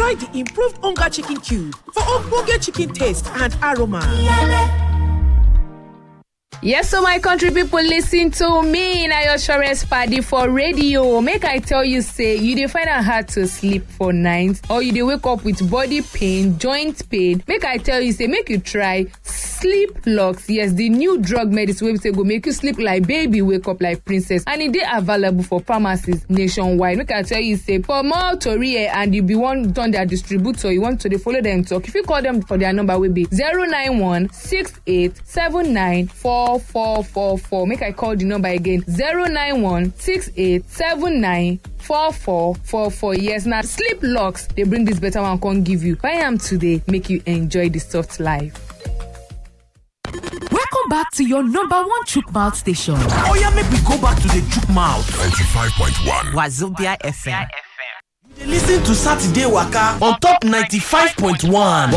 try the improved onga chicken cube for ogbonge chicken taste and aroma. Yes, so my country people listen to me na your assurance party for radio. Make I tell you say you dey find am hard to sleep for night or you dey wake up with body pain, joint pain. Make I tell you say make you try sleep locks. Yes, the new drug medicine wey be say go make you sleep like baby, wake up like princess and e dey available for pharmacies nationwide. Make I tell you say for more tori eh, and you be wan turn their distributor, you want to dey follow them talk, you fit call them for their number wey be 091 68 79 4444. Make I call the number again 091 68 79 4444. Yes, now sleep locks, they bring this better one, come give you. Buy am today, make you enjoy the soft life. Welcome back to your number one chook mouth station. Oh yeah, make we go back to the chook mouth. 95.1 Wazobia FM. Listen to Saturday Waka on top 95.1.